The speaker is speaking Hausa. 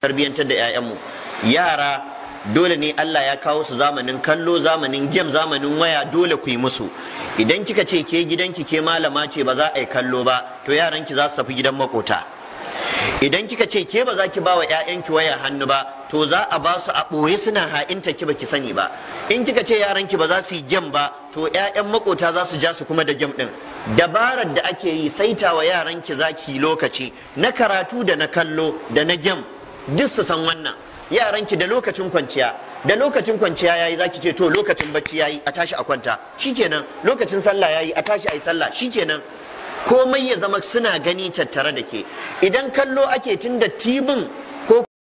tarbiyyantar da 'ya'yanmu yara dole ne Allah ya kawo su zamanin kallo zamanin gem zamanin waya dole ku yi musu idan kika ce ke gidanki ke malama ce ba za a yi kallo ba to yaranki za su tafi gidan makota idan kika ce ke ba za ki ba wa 'ya'yanki waya hannu ba to za a ba su a ɓoye suna ha'inta ki baki sani ba in kika ce yaranki ba za su yi gem ba to 'ya'yan makota za su ja su kuma da gem din dabarar da ake yi saita wa yaranki za ki lokaci na karatu da na kallo da na gem duk su san wannan yaranki da lokacin kwanciya da lokacin kwanciya yayi zaki ce to lokacin bacci yayi a tashi a kwanta shikenan lokacin sallah yayi a tashi a yi sallah shikenan komai ya zama suna gani tattare da ke idan kallo ake tun da tibin ko